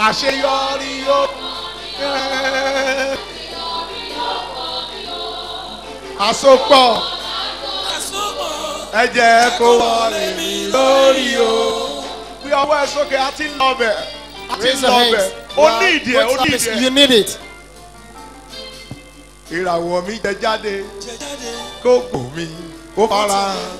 àṣeyọrí yóò. àsopọ̀ ẹ jẹ́ kó wọlé mi lórí o. bí ọwọ́ ẹ sókè a ti ń lọ bẹ̀ a ti ń Raise your lọ hands. bẹ̀ You ó are ní ìdí ẹ̀ ó going to ní service. ìdí You ẹ̀. need it. ìràwọ̀ mi jẹ jáde kó gbò mí kó fara hàn.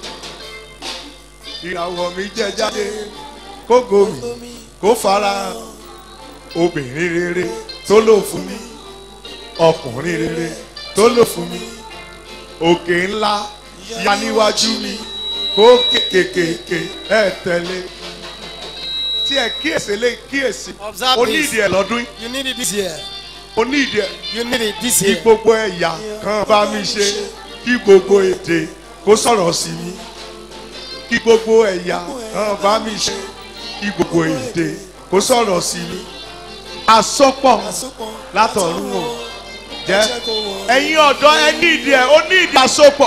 ìràwọ̀ mi jẹ jáde kó gbò mí kó fara hàn. obìnrin rere tó lò fún mi ọkùnrin rere tó lò fún mi òkè ńlá ya níwájú mi kó kékèké ẹ tẹ̀lé tí ẹ kíyèsí lé kíyèsí Observe o ní this. ìdí ẹ lọ́dún yìí You need it this year. o ní ìdí ẹ You need it this kí year. gbogbo ẹ̀yà kan bá mi ṣe kí gbogbo èdè kó sọ̀rọ̀ sí mi kí gbogbo ẹ̀yà kan bá mi ṣe kí gbogbo èdè kó sọ̀rọ̀ sí mi àsopọ̀ látọ̀run o jẹ́ ẹ̀yin ọ̀dọ́ ẹ ní ìdí ẹ̀ ó ní ìdí àsopọ̀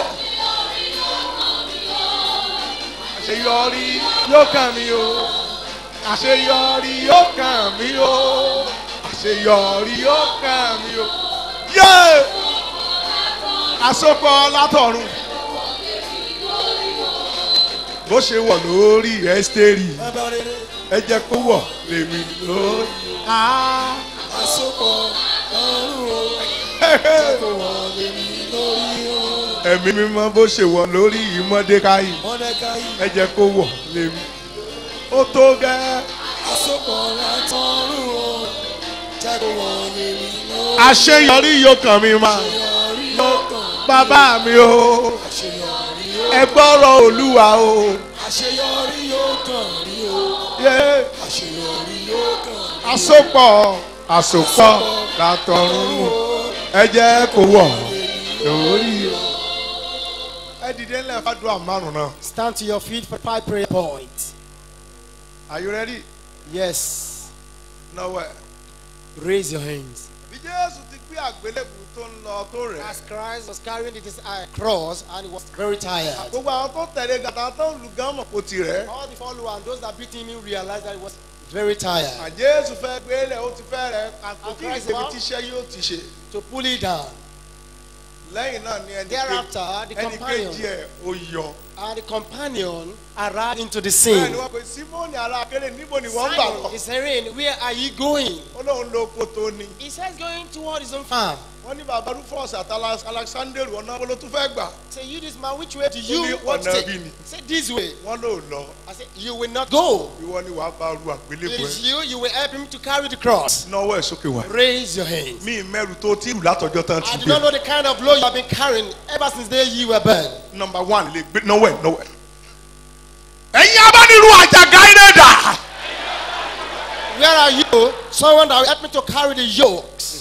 àṣeyọrí yóò kàn mí o àṣeyọrí yóò kàn mí o àṣeyọrí yóò kàn mí o yé àsopọ̀ látọ̀run bó ṣe wọ̀ lórí ẹ́sítérì ẹ jẹ́ kó wọ̀ lèmi lórí. Ah. ẹ̀mí mímọ́ bó ṣe wọ̀ lórí ìmọ̀dékáyì ẹ jẹ́ kó wọ̀ lèmi. ó tó gẹ́. àṣeyọrí yóò kàn mí ma bàbá mi o ẹ gbọ́rọ̀ olúwa o. àṣeyọrí yóò kàn rí o Yeah. àṣeyọrí yóò kàn àsopọ̀ àsopọ̀ látọ̀run ẹ jẹ́ kó wọ̀ lórí o. ẹ dìde ńlẹ̀ fàdúrà márùn náà. Stand to your feet for five prayer points. are you ready? Yes. náwó ẹ̀. Raise your hands. bí jésù ti gbé àgbélébù tó ń lọ tó rẹ̀. As Christ was carrying this uh, cross and he was very tired. gbogbo àwọn tó tẹ̀lé gàtà tó ń lu gánmọ̀ kò ti rẹ̀. All the followers and those that beat him realized that he was very tired. àjésù fẹ́ gbélé ó ti fẹ́ rẹ̀ kò tí ì Christ ṣebi wá. tíṣẹ́ yóò ti ṣe. To pull it down. lẹ́yìn náà ni ẹni Thereafter, the kejì ẹni companion kejì ẹ̀ ó yọ. and the companion arrived into the bẹ́ẹ̀ scene. ni wọ́n pe símọ́ọ̀nì ara akéré níbo ni wọ́n ń gbà Simon lọ. is saying, Where are you going? ó lóun lo oko tó ní. He says, Going toward his own farm. wọ́n ní bàbá rufus àti Alex- alexander ọ̀nà wo ló tún fẹ́ gbà. Say, You, this man, which way do you Ó ní want to ọ̀nà take? bí ni. Say, This way. wọ́n lò lọ. I said, You will not go. ìwọ ni wàá bá ru It àgbélébù is ẹ. you, you will help him to carry the cross. náwó ẹ̀ sókè wá. Raise your hands. mi mẹ́rù tó tí ìlú látọjọ́ tán I ti do not gbé. know the kind of load you have been carrying ever since the day you were born. nọmba one lè gbé náwó ẹ̀ náwó ẹ̀. ẹ̀yin abánirú àjàgà iná dà. Where are you? Someone that will help me to carry the yokes.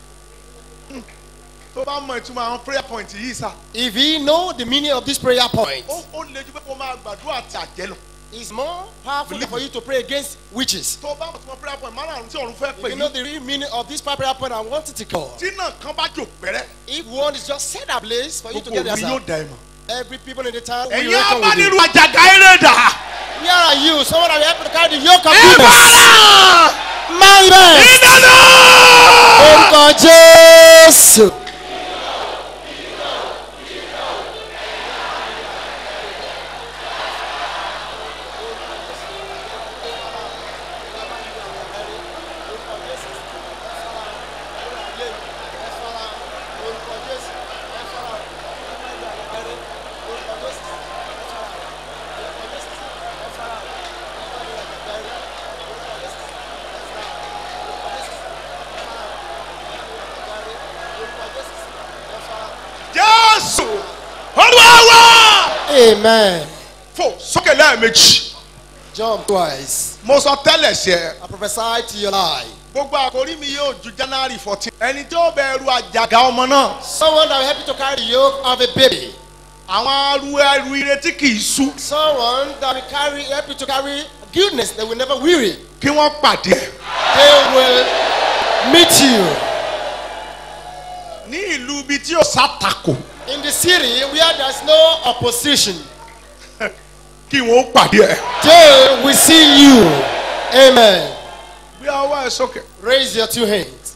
tó bá mọ ìtumọ̀ àwọn prayer point yìí sá. If he know the meaning of this prayer point, ó ó lè ju pé kó máa gbàdúrà àti àjẹ́ lọ. it's more powerful for you to pray against witches. tó bá mọ ìtumọ̀ prayer point márùn-ún tí ọ̀run fẹ́ If pè you know yín. the real meaning of this prayer point, I want it to call. tí náà kan bá jò pẹ́rẹ́. If one is just set a place for you to gbogbo get òbí yóò yourself, dá ẹ mọ̀. every people in the town will ẹ̀yin reckon with you. abánirú àjàgà iná dà. Where are you? Someone that will help me to carry the yoke of goodness. ìbára. My best. ìdáná. Orúkọ Jésù. jésù olúwa wá. Amen. fò sókè lẹ́ẹ̀mejì. Jump twice. mo sọ tẹ́lẹ̀ sí ẹ. I prophesy to your life. gbogbo àkórí mi yóò ju january fourteen. ẹni tí ó bẹ̀rù àjàgà ọmọ náà. Someone that will help you to carry the yoke of a baby. àwọn aru ẹrù ìrètí kì í sú. Someone that will carry help you to carry goodness that will never weary. kí wọ́n pàdé ẹ̀. They will meet you ní ìlú ibi tí ó sàtakò. in the city where there's no opposition. kí wọ́n pàdé ẹ̀. They will see you. Amen. bí ọwọ́ ẹ sókè. Raise your two hands.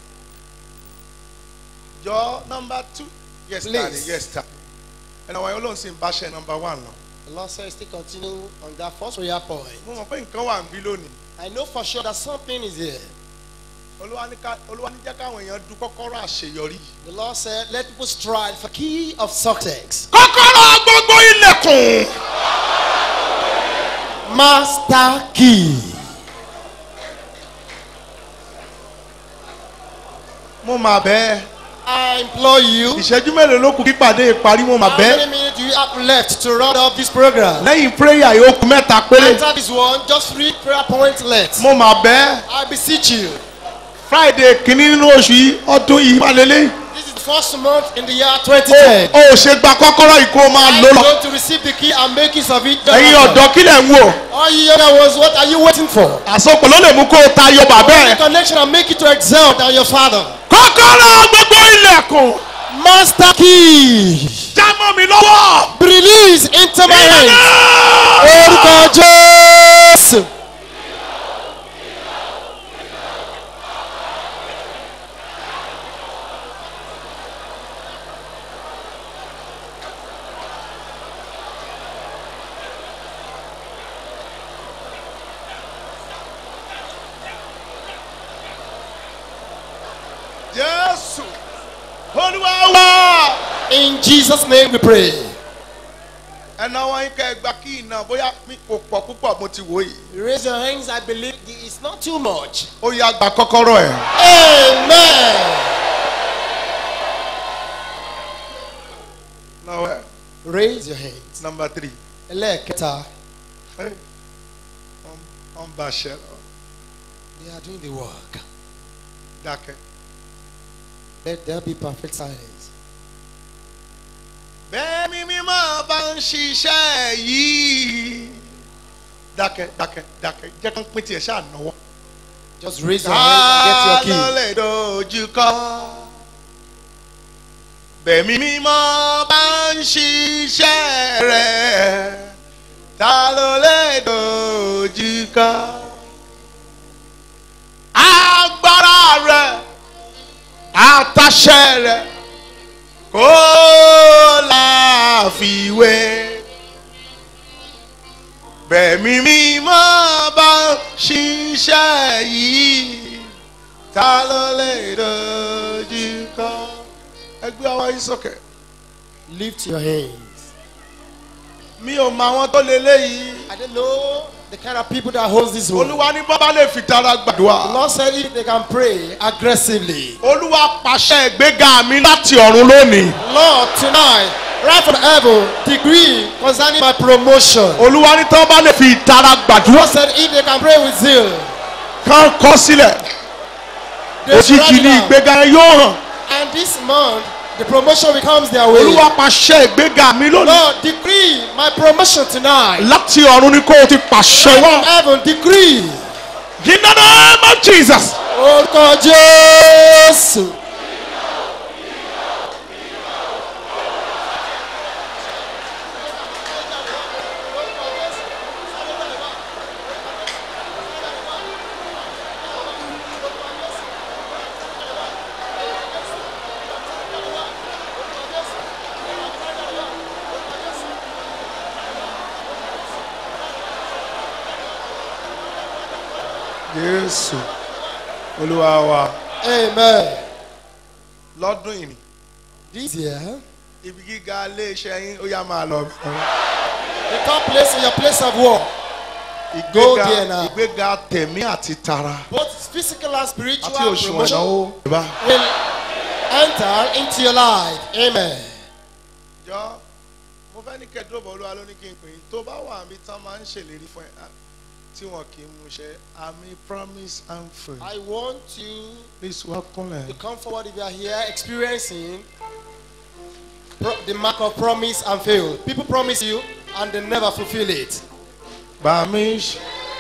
jọ nọmba two. yes Please. daddy yes daddy. ẹnna wọn yóò lóun sì ń báṣẹ nọmba one lọ. The Lord says, still continue on that first prayer point. mo mọ̀ pé nǹkan wà ń bí lónìí. I know for sure that something is here. olúwa ní ká- olúwa ní jẹ́ káwọn èèyàn du kọ́kọ́rọ́ àṣeyọrí. The Lord said, let people strive for key of success. kọ́kọ́rọ́ gbogbo ilẹ̀kùn. Master key. mo mà bẹ́ẹ̀. I implore you. ìṣẹ́jú mélòó ló kù kí pàdé ìparí mo mà How bẹ́ẹ̀. many minutes do you have left to round up this program? lẹ́yìn prayer yìí ó kù mẹ́ta péré. After this one, just three prayer points left. mo mà bẹ́ẹ̀. I beseech you. friday kìíní nínú oṣù yìí ọdún yìí má lélẹ̀. This is the first month in the year o 2010. ò ṣe gba kọ́kọ́rọ́ yìí kó o máa I'm lò lọ. going to receive the key and make use of it. ẹ̀yin ọ̀dọ́ kí lẹ̀ ń wò. All you other ones, what are you waiting for? àsopọ̀ ló lè mú kó o tayọ bàbá Only ẹ̀. connection and make it to excel than your father. kọ́kọ́rọ́ gbogbo ilẹ̀kùn Master key. já mọ́ mi lọ́wọ́. Be released into my hands. Ìyá! Orúkọ Jésù. jésù olúwa wá. In Jesus' name we pray. ẹnà wọn yín kẹ́ ẹ gba kí iná bóyá mi kò pọ̀ púpọ̀ mo ti wò yìí. Raise your hands. I believe it's not too much. ó yá gba kọ́kọ́rọ́ ẹ̀. Amen. náwó ẹ̀ Raise your hands. nọmba three. Ẹlẹ́ẹ̀kẹta. wọ́n wọ́n bá a ṣe lọ They are doing the work. dákẹ́. Let there be perfect silence. bẹ́ẹ̀ mi mímọ́ bá ń ṣiṣẹ́ yìí. dákẹ́ dákẹ́ dákẹ́ jẹ́ kán pín tiẹ̀ ṣáà náwó. Just raise your hands and get your ta ló key. lè dojú kọ. bẹ́ẹ̀ mi mímọ́ bá ń ṣiṣẹ́ rẹ̀ ta ló lè dojú kọ. agbára rẹ̀ àtàṣẹ rẹ̀ kó láfiwé. bẹ̀mí mímọ́ bá ṣiṣẹ́ yìí ta ló lè dojú kọ. ẹgbẹ́ ọwọ́ yín sókè. Lift your hands. mi ò mọ àwọn tó lé léyìí. I don't know the kind of people that holds this world. olúwa ní bọ́bá lè fi tara The gbàdúrà. Lord said if they can pray aggressively. olúwa pàṣẹ ìgbéga mi láti ọ̀run lónìí. Lord, tonight, right from heaven, decree concerning my promotion. olúwa ní tọ́ bá lè fi tara The gbàdúrà. Lord said if they can pray with zeal, kán kọ́ sílẹ̀. they should òjijì write ni it down. ìgbéga yẹn yóò hàn. And this month, the promotion becomes their way. olúwa pàṣẹ ìgbéga mi lónìí. Lord, decree my promotion tonight. láti ọ̀run ni kó o ti pàṣẹ Right wá. from heaven, decree. in the name of jesus. Orúkọ Jésù. jésù olúwa wa Amen. lọ́dún yìí This year, ibi gíga iléeṣẹ́ yín ó yá máa lọ. the top place in your place of work, Go ìgbéga there now. ìgbéga tẹ̀mí àti tara both physical and spiritual àti òṣùwọ̀n promotion, ìnáwó. ìbá will enter into your life. Amen. jọ mo fẹ́ ní kẹ́dúrọ̀bọ̀ olúwa ló ní kí n pè é tó bá wà mí tán máa ń ṣèlérí fún ẹ ah, tí wọn kì í mú ṣe àmì promise and faith. I want you please wá kúnlẹ̀. to come forward if you are here experiencing pro- the mark of promise and fail. People promise you and they never fulfill it. bá mi ṣe.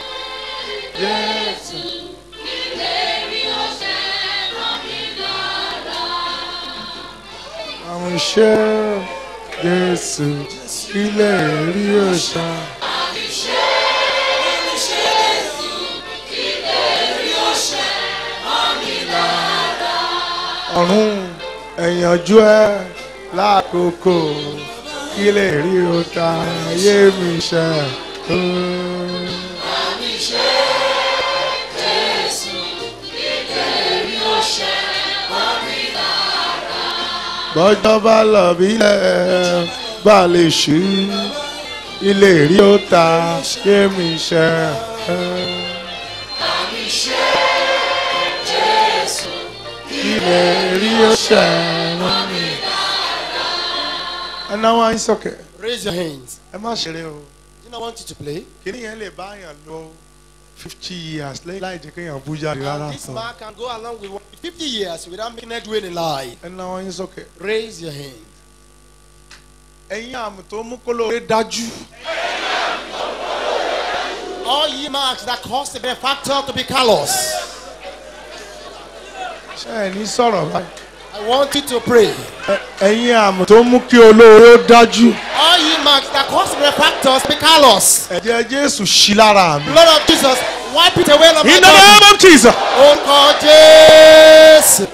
jésù. àwọn iṣẹ́ jésù ilé rí òòṣà. Iṣẹ́ ọ̀run ẹ̀yànjú ẹ lákòókò kí lè rí o ta ayé mi ṣe. bọ́jọ́ bá lọ bílẹ̀ bá lè ṣí ilé rí ó ta ayé mi ṣe. ilé rí ó ṣe. ẹ náwó ayé sókè Raise your hands. ẹ má ṣeré o. Do not want you to play. kìnìún yẹn lè bá yàn lọ fifty years lẹ́yìn láì jẹ́ kéèyàn bú jáde rárá And this sọ. man can go along with 50 years without making headway in life. ẹ náwó yín sókè. Raise your hand. ẹ̀yin àmì tó mú kó lóore dájú. All ye marks that cause the benefactor to be callous. ṣé ẹ ní sọ̀rọ̀ báyìí. I want you to pray. Ẹ- ẹ̀yin àmì tó mú kí olóore ó dájú. All ye marks that cause the benefactors to be callous. ẹ̀jẹ̀ jésù ṣí lára mi. Blood of Jesus, wipe it away. Lord in my the God. name of jesus. Orúkọ Jésù.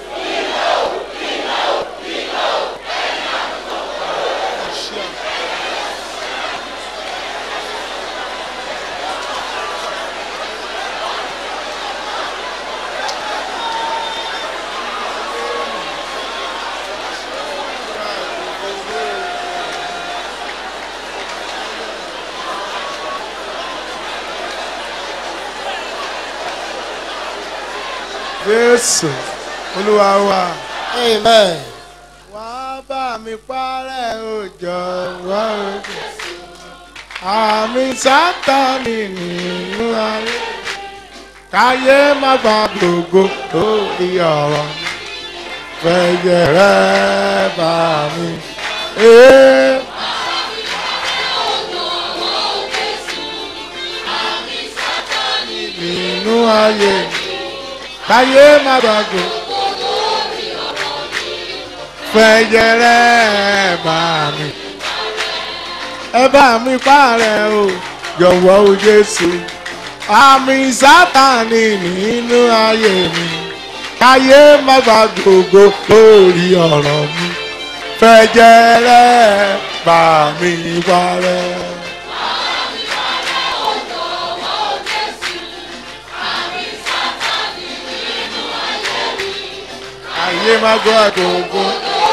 jésù olúwa wa. Amen. wá bá mi parẹ́ òjò wá òjò. àmì sátani nínú ayé. káyé má gba gbogbo lórí ọ̀rọ̀ mi. fẹ̀yẹ̀ rẹ̀ bá mi. Ee. nínú ayé káyé má gba gbogbo fẹ̀jẹ̀rẹ̀ bá mi. ẹ bá mi parẹ́ o jọ̀wọ́ o jésù. àmì sátani nínú ayé mi. káyé má gba gbogbo lórí ọ̀rọ̀ mi. fẹ̀jẹ̀rẹ̀ bá mi parẹ́. ayé má gbọ́ gbogbo.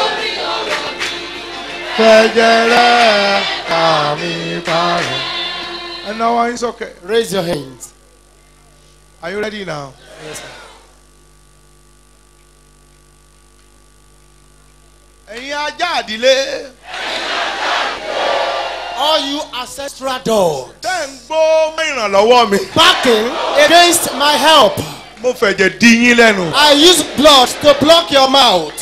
fẹ̀jẹ̀rẹ̀ àmì parẹ́. ẹ náwó yín sókè. Raise your hands. Are you ready now? Yes, sir. ẹ̀yin ajá àdílé. All you ancestral dogs tẹ́ ń gbó mọ́ ìrànlọ́wọ́ mi. backing against my help. mo fẹ̀jẹ̀ dí yín lẹ́nu. I use blood to block your mouth.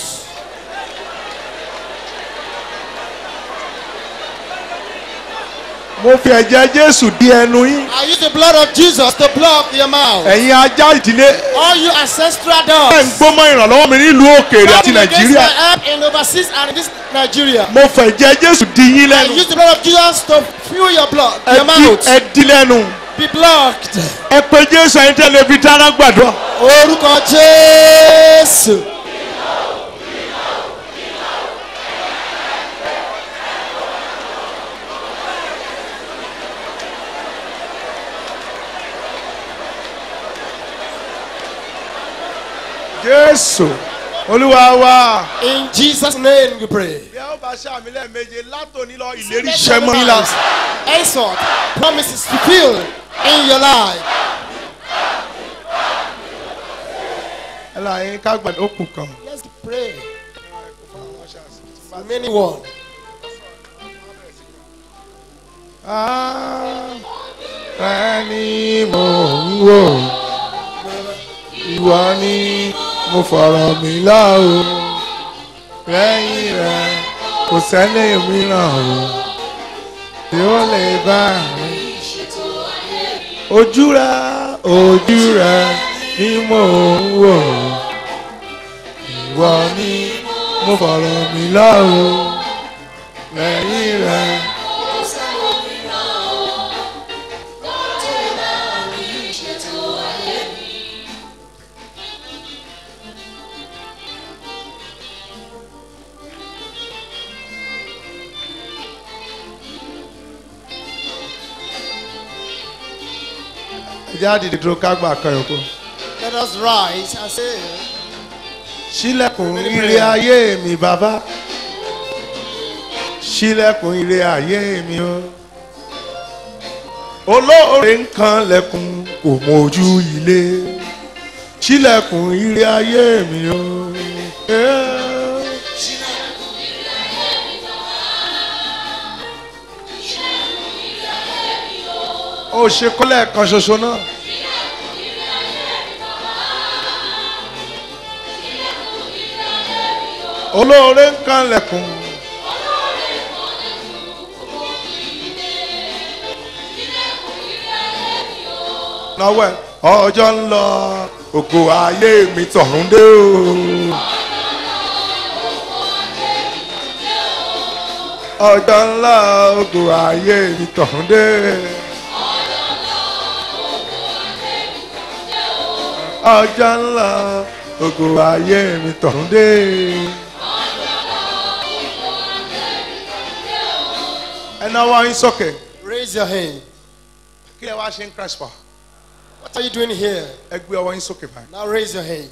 mo fi ẹ̀jẹ̀ jésù dí ẹnu yín. I use the blood of Jesus to block your mouth. ẹ̀yin ajá ìdílé. All you ancestral tẹ́ ń dogs gbó mọ́ ìrànlọ́wọ́ mi nílùú òkèèrè àti backing against nàìjíríà. my help in overseas and in this Nigeria. mo fẹ̀jẹ̀ jésù dí yín I lẹ́nu. use the blood of Jesus to fuel your blood, ẹ your dí- mouth. ẹ dí lẹ́nu. Be blocked. ẹ pe jésù ẹ̀yin tẹ́lẹ̀ fi dáná gbàdúrà. Orúkọ Jésù. jésù olúwa wa. In Jesus' name we pray. bí a ó bá ṣàmì lẹ́ẹ̀méje látòní lọ ìlérí Let iṣẹ́ your mọ́ yín lives láti. Henceforth, promises fulfilled in your life. ẹ là yín ká gbàdúrà ó kù kan. Let's pray. Remaining one. ẹni mò ń wò ìwọ ni mo fọ̀rọ̀ mi lọ o lẹ́yìn rẹ kò sẹ́ni mìíràn o tí ó lè bá mi. ojú rẹ ojú rẹ ni mò ń wò ìwọ ni mo fọ̀rọ̀ mi lọ o lẹ́yìn rẹ. ẹ jẹ́ àdìdì dúró ká gbà kan yòókù. Let us rise and say, sílẹ̀kùn ire ayé mi bàbá sílẹ̀kùn ire ayé mi o olóore nǹkan lẹ̀kùn kò mójú ilé sílẹ̀kùn ire ayé mi o. Eh. ó ṣe kọ́lẹ̀ kan ṣoṣo náà. olóore ń kan lẹ̀kùn. náwó ẹ̀ ọjọ́ ń lọ ògo ayé mi tọ̀run dé o. ọjọ́ ń lọ ògo ayé mi tọ̀run dé. ọjọ́ ń lọ ògo ayé mi tọ̀run dé. ẹ náwó yín sókè. Raise your hand. kí ẹ wá ṣe ń crash pa. What are you doing here? ẹ gbé ọwọ́ yín sókè báyìí. Now raise your hand.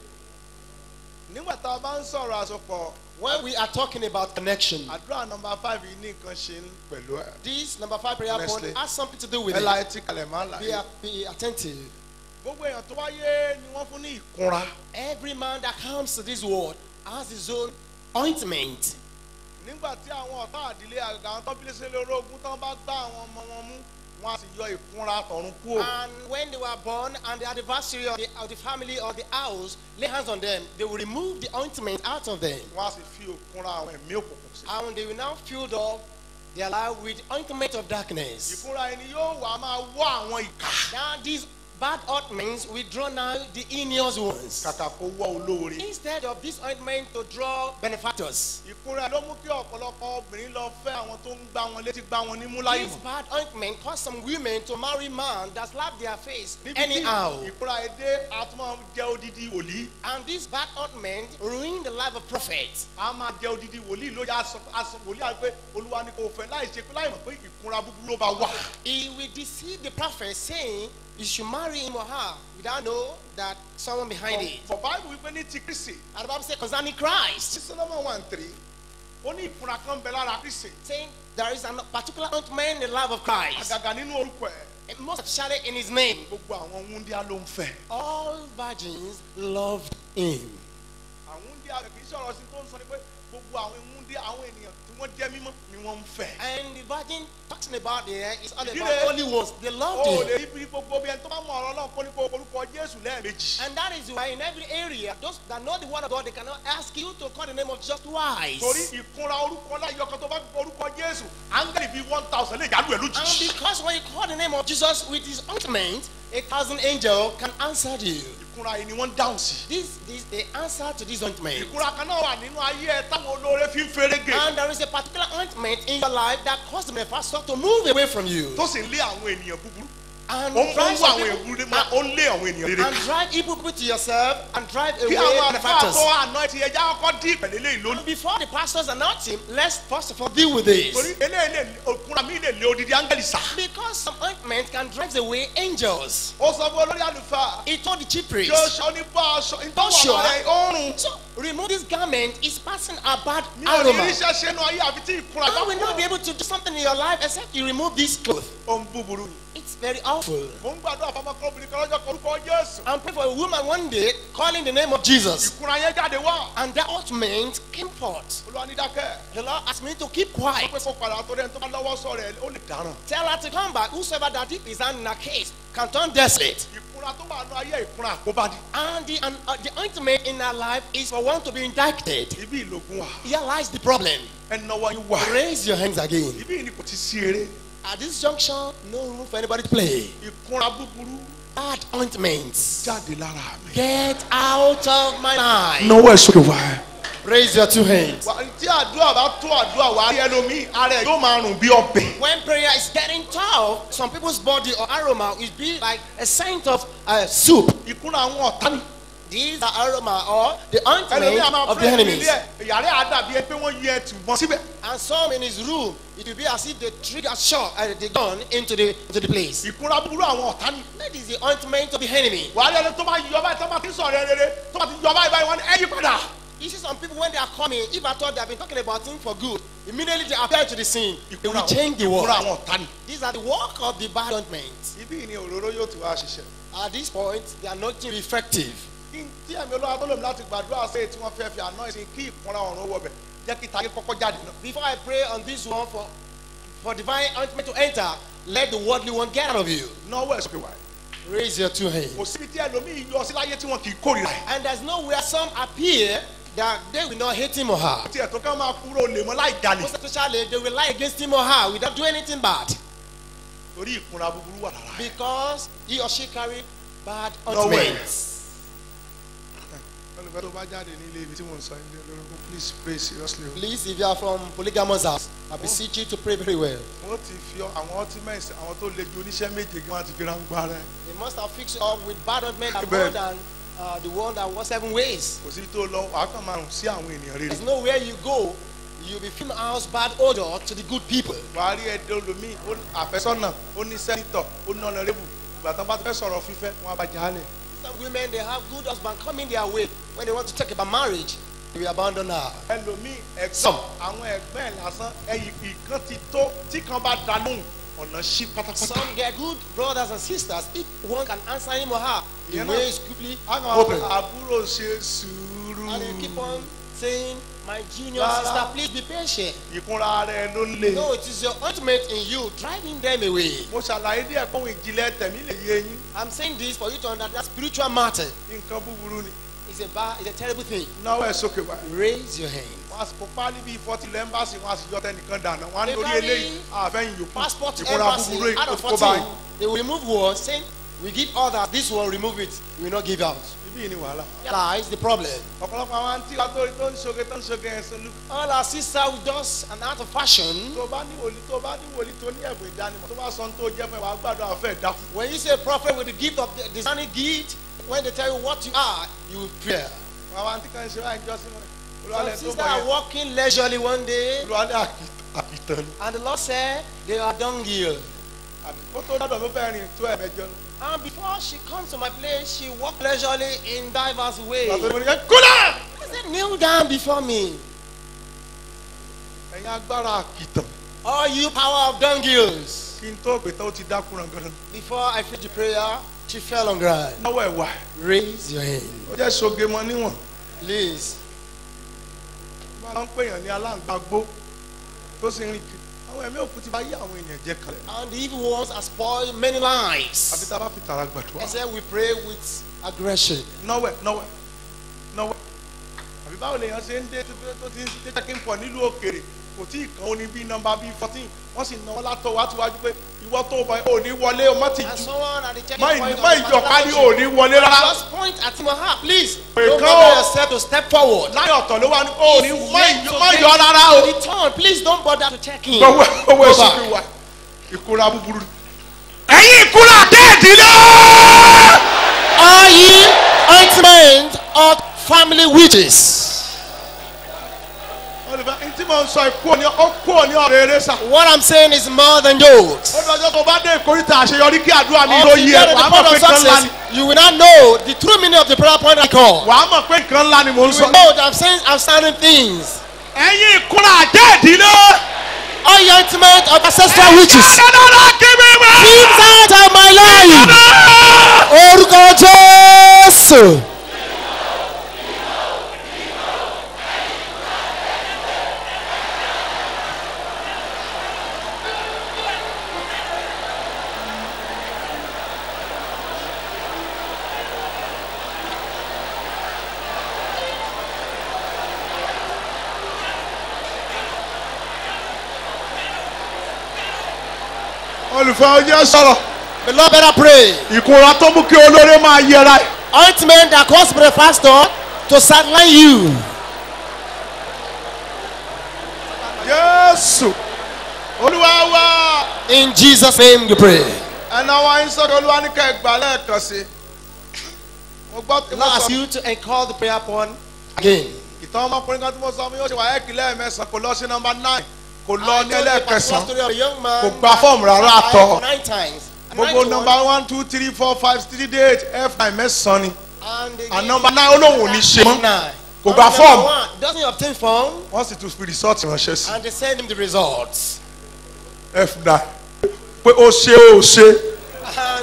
nígbà tá a bá ń sọ̀rọ̀ àsopọ̀ When we are talking about connection, àdúrà nọmba five yìí ní nǹkan ṣe pẹ̀lú ẹ̀. this number five prayer point Honestly. has something to do with ẹ la it. etí kalẹ̀ máa là Be, yìí. be attentive. gbogbo èèyàn tó wáyé ni wọ́n fún ní ìkunra. Every man that comes to this world has his own ointment. nígbà tí àwọn ọ̀tá àdílé àgbà àwọn tó bí léṣe lórí ogun tán bá gbá àwọn ọmọ wọn mú wọn á sì yọ ìkunra tọ̀run kúrò. And when they were born and the anniversary of the, of the family or the house lay hands on them, they will remove the ointment out of them. wọn á sì fi ìkunra àwọn ẹ̀mí òkùnkùn sí. And they will now fill up their life with ointment of darkness. ìkunra ẹni yóò wá máa wọ́ àwọn ìkà. Now these bad ointments will draw now the heinous ones. kàkà kó wọ́ olóore. Instead of this ointment to draw benefactors. ìkunra ló mú kí ọ̀pọ̀lọpọ̀ obìnrin lọ fẹ́ àwọn tó ń gbá wọn létí gbá wọn nímú láì This mọ̀. bad ointment caused some women to marry man that slap their face níbi tí anyhow. ìkunra èdè àtúmọ̀ jẹ́ odidi wòlíì. And this bad ointment ruined the life of prophets. a máa jẹ́ odidi wòlíì ló yà aṣọ aṣọ wòlíì àti pé olúwa ni kò fẹ́ láì ṣe pé láì mọ̀ pé ìkunra búburú ló bá wà. He will deceive the prophet saying you should marry him or her without know that someone behind it. for bible wípé ní ti kristi And the Bible says concerning Christ, sí solomon one three ó ní ìkunra kan bẹ lára kristi saying there is a particular ointment in the life of Christ, àgàgà nínú orúkọ ẹ̀ and most especially in his name. gbogbo àwọn wúndíá ló ń fẹ́. All virgins loved him. àwọn wúndíá kì í sọ̀rọ̀ sí tó ń sọ ni pé gbogbo àwọn wúndíá àwọn ènìyàn tí wọ́n jẹ́ mímọ́ ni wọ́n ń fẹ́. And the virgin talking about there is all Ìdílé- about only ones. They loved ó him. lè rí gbogbo bí ẹni tó bá mọ ọ̀rọ̀ náà kó ní kó orúkọ jésù lẹ́ẹ̀mejì. And that is why in every area, those that know the word of God, they cannot ask you to call the name of just twice. torí ìkunra orúkọ láyọ̀ kan tó bá gbọ́ orúkọ jésù áńgẹ́lì bíi one thousand lè jálù ẹ̀ And lójijì. because when you call the name of Jesus with his ointment, a thousand angels can answer you. ìkunra yìí ni wọ́n ń dáhùn sí. This is the answer to this ointment. ìkunra kan náà wà nínú ayé ẹ táwọn olóore fi ń ferege. And there is a particular ointment in your life that causes the manifestor to move away from you. tó sì ń lé àwọn ènìyàn búburú. And ó ń ó ń drive, wá some àwọn people, èèyàn rere ó ń lé àwọn ènìyàn rere and ká. drive evil people to yourself and drive away kí àwọn àfáà benefactors. tó àná ti ẹja kọ́kọ́ dín ìpẹ̀lẹ́ lé ìlú. Before the pastors announce him, let's first of all deal with this. torí eléyìí lè òkunra mi lè lé odidi áńgẹ́lì sá. Because some ointment can drive away angels. ó sọ fún olórí àlùfáà. He told the chief priest. Joshua ní bá aṣọ Joshua. ìtọ́wọ̀ rẹ̀ ọrùn. So remove this garment is passing a bad mi ò ní aroma. ríṣẹ́ ṣe nu ayé àfi tí ìkunra bá I will not be kú. able to do something in your life except you remove this cloth. ohun búburú. It's very awful. mo ń gbàdúrà fọmọkọ obìnrin kan lọ́jọ́ kan orúkọ jésù. I'm praying for a woman one day calling the name of Jesus. ìkunra yẹn jáde wá. And that ointment came forth. olúwa ní dákẹ́. The Lord asked me to keep wọ́n quiet. pẹ́ kó padà torí ẹni tó bá lọ́wọ́ sọ rẹ̀ ó lè dáràn. Tell her to come back. Whosoever that dip his hand in a case can turn desolate. ìkunra tó wà nù ayé ìkunra àkóbá ni. And the, and, uh, the ointment in our life is for one to be indicted. ibi ìlògùn wà. Here lies the problem. ẹni náwó yín wà. Raise your hands again. ibi yìí ni kò ti sí eré. At this junction, no room for anybody to play. ìkunra búburú Bad ointments. jáde lára mi. Get out of my life. náwó ẹ̀ sókè wá. Raise your two hands. Wà- tí àdúrà bá tó àdúrà wà á rí ẹlòmíì ara ẹ̀ yóò máa rùn bí ọbẹ̀. When prayer is getting tough, some people's body or aroma will be like a scent of uh, soup. ìkunra àwọn ọ̀tá ni. These are aroma or the ẹlòmíì a ointment máa of the pray enemies. nílé ẹ̀ yàrá àdàbí ẹ pé wọ́n yẹ ẹtù mọ́ síbẹ̀. And some in his room, it will be as if they trigger shot uh, the gun into the into the place. ìkúnra búburú àwọn ọ̀tá ni. That is the ointment of the enemy. wàá rí ẹni tó bá yọ báyìí tó bá ti sọ̀rọ̀ ẹ rere tó bá ti yọ báyìí báyìí wọ́n ní ẹ yí padà. You see some people when they are coming, if I thought they have been talking about things for good, immediately they appear to the scene. They ìkúnra will change the ìkúnra word. àwọn ọ̀tá ni. These are the work of the bad ointment. ibi ni òróró yóò ti wá ṣiṣẹ́. At this point, they are not effective. kí n tí ẹ̀mí olúwa tó lòmí láti gbàdúrà sí èyí tí wọ́n fẹ́ fi àná ìsìn kí ìkúnra ọ̀run wọ̀ bẹ̀ jẹ́ kí tayé kọ́kọ́ jáde náà. Before I pray on this one for for divine ointment to enter, let the worldly one get out of you. náwó ẹ̀ sókè wáyé. Raise your two hands. kò síbi tí ẹlòmíì yọ sí láyé tí wọn kì í kórìíra ẹ̀. And there's nowhere some appear that they will not hate him or her. tí ẹ̀tọ́ ká máa kúrò lè mọ́ láì jalè. Most especially, they will lie against him or her without doing anything bad. torí ìkúnra búburú wà lára. Because he or she carry bad Nowhere. ointments. olùfẹ́ tó bá jáde ní ilé ibi tí mò ń sọ ilé olórúkọ please pray seriously o. Please, if you are from polygamous house, I beseech you to pray very well. wọ́n ti fi àwọn ultimates àwọn tó le ju oníṣẹ́ méje kí wọ́n ti fi ráńgbá rẹ̀. They must have fixed it up with bad ointment and Amen. more than uh, the one that was seven ways. kò sí tó lọ wàá kàn máa rùn sí àwọn ènìyàn rere. There's nowhere you go, you'll be filling house bad odor to the good people. wàá rí ẹdẹ olómi ó ní àfẹ́sọ́nà ó ní sẹ́nitọ̀ ó ní ọ̀nàrẹ́bù ìgbà tán bá fẹ́ sọ̀rọ̀ fífẹ́ wọn á bá jà á lẹ̀. Some women, they have good husband coming their way. When they want to talk about marriage, they will abandon her. ẹlòmíì ẹ̀gbọ́n Some. àwọn ẹ̀gbọ́n ẹ̀ lásán ẹ̀yìn ìkan ti tó tí kan bá da lóhùn ọ̀nà sí pátápátá. Some get good brothers and sisters. If one can answer him or her, the You know, way is quickly a kàn máa open. pè àbúrò ṣe sùúrù. And you keep on saying, My junior Rárá. sister, please be patient. ìkúnra rẹ̀ ló ń lè. No, it is your ultimate in you, driving them away. mo ṣàlàyé díẹ̀ kóhun ìjìnlẹ̀ tẹ̀mí lè yé yín I'm saying this for you to understand spiritual matter. nǹkan búburú ni. It's a bad, it's a terrible thing. náwó ẹ̀ sókè wá. Raise your hand. wọ́n á sì kó páálí bíi fọ́tì lẹ́mbàsì wọ́n á sì yọ tẹnìkan dànù wọ́n á ní The lórí very eléyìí àfẹ́yìn yòókù Passport ìkúnra embassy búburú yìí out kò of kó 14, báyìí. they will remove one, saying, We give others, this one remove it, we will not give out. ibi yìí ni wàhálà. Lies the problem. ọ̀pọ̀lọpọ̀ àwọn àǹtí wa tó tó ń ṣoge tó ń ṣoge ẹ̀ sọ́lú. All our sisters with us and out of fashion. tó bá ní wòlíì tó bá ní wòlíì tó ní ẹ̀bùn ìdánimọ̀ tó bá sọ ohun tó jẹ́ fún ẹ wàá gbàdúrà fẹ́ dákú. When you say prophet with the gift of the designing gift, when they tell you what you are, you will pray. àwọn àǹtí kan ṣe báyìí jọ́sìn wọn. Some olùwàlẹ̀ tó sisters mọ̀ are yẹn walking leisurely one day, olùwàlẹ̀ àkìtàn ni. and the Lord said they are dunghill. ó tó dọ́dọ̀ ló fẹ́ rìn tó ẹ̀mẹjọ. And before she comes to my place, she walked leisurely in diverse ways. pàtó ìbọn nìyẹn kúlẹ̀. I said, kneel down before me. ẹ̀yin agbára àkìtàn All you power of dunghills. kí n tó gbé tán ó ti dákú ràn gan. Before I finished the prayer, she fell on ground. náwó ẹ̀ wà. Raise your hand. ó jẹ́ ṣoge mọ níwọ̀n. Please. máa ń pèèyàn ní aláǹgbàgbó tó sì ń rìn kiri. àwọn ẹ̀mí òkú ti bá yí àwọn ènìyàn jẹ́ kalẹ̀. And the evil ones have spoiled many àfi lives. tá a bá fi tààrà I gbàdúrà. said we pray with aggression. náwó ẹ̀ náwó ẹ̀ náwó ẹ̀. àbí báwo lèèyàn ṣe ń dé tó tó ti ń dé jẹ́ kí n pọ̀ nílùú òkèrè kò tí ì kan ó ní bíi nọmba bíi fourteen wọ́n sì náwó látọ̀ wá síwájú pé ìwọ tó bọ̀ ò ní wọlé o má ti And ju someone at the checking má point of má the ìjọba ní ò particular ní wọlé rárá. Just point at him or her, please. Pé Don't kán bother o. yourself to step forward. láyé ọ̀tọ̀ ló wá ní ò ní It's má late ìjọ to má get yọ rárá o. Return, please don't bother to check in. owó owó Go èso back. fi wà ìkúra búburú. ẹ̀yin ìkúra déèdì lọ. Are ye ointment of family witches? olùfẹ́ ní tí mo ń sọ ikú òní ó kú òní ọ̀rọ̀ eré sà. What I'm saying is more than jokes. ó dọjọ́ tó bá dé ìkórìtà àṣeyọrí kí àdúrà mi ló Until yí you ẹ get to the wàá point mọ̀ pé of nǹkan ńlá success, ni you will not know the true meaning of the prayer point I call. wàá mọ̀ pé nǹkan ńlá ni mò ń You sọ. will know that I'm saying outstanding things. ẹ̀yin ìkúra déèdì lọ. All your ointment of ancestral witches. dáadáa kí mi mọ̀. Things out of my life. Orúkọ Jésù. olùfẹ́ ọjọ́ sọ̀rọ̀ The Lord better pray. ìkúra tó mú kí olóore máa yẹra ẹ̀. Ointment that cause the pastor to sideline you. jésù olúwa wá. In Jesus' name we pray. ẹnà wa ń sọ̀rọ̀ olúwa ní ká ẹgbàá lẹ́ẹ̀kan sí. mo gbọ́ The mo Lord asks sọ you to call the prayer point again. ìtàn ọmọkùnrin kan tí mo sọ fún yóò ṣe wà ẹ́ẹ̀kì lẹ́ẹ̀mẹsàn kò lọ sí nọmba nine kò lọ I ní told you a particular ẹlẹ́ẹ̀kẹsàn story of a young man Kò gba fọ́ọ̀mù rárá that àtọ. died Nine times. And gbogbo nine to nọmba one, one two three four five three day eight f nine mẹ́sàn-án ni And they and gave number him nine ó lóun ò ní ṣe mọ́ nine. Kò And gba number form. one Doesn't obtain form wọ́n sì tún fi result ránṣẹ́ sí and they send him the results. f nine pé ó ṣe ó ṣe And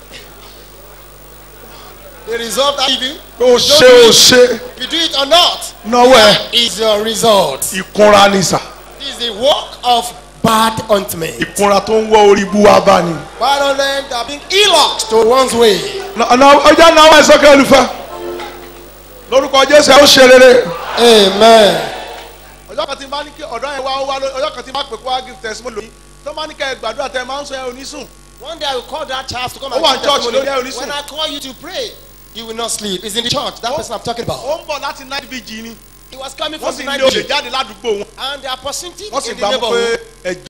the result I give you, pé ó ṣe ó ṣe if you do it or not, náwó ẹ is your result. ìkunra ni sà This is the work of bad ointment. ìkunra tó ń wọ orí bú wa bá ni. Bad ointment are being elocks to one's way. ọ̀nà ọjà náà wọ́n ẹ̀ sọ́kẹ́ olùfẹ́ lórúkọ jésù ẹ̀ ó ṣe rere. Amen. ọjọ́ kan tí n bá ní kí ọ̀dọ́ yẹn wá ó wá ló- ọjọ́ kan tí n bá pè kó wá give testimony lóyún tó bá ní kẹ́ ẹ gbàdúrà tẹ ẹ máa ń sọ ẹ ò ní sùn. One day I will call that child to come Ó and wà give ní church testimony. lórí ẹ̀ onísùn. When I call you to pray, you will not sleep. It's in the church. That Oh. person I'm talking about. ó ń bọ̀ láti night vigil ni He was coming wọ́n from sì the ń night lé olè vigil. jáde ládùúgbò wọn and they are prostitutes wọ́n sì in the gbà mọ́ pé neighborhood. ẹ̀jẹ̀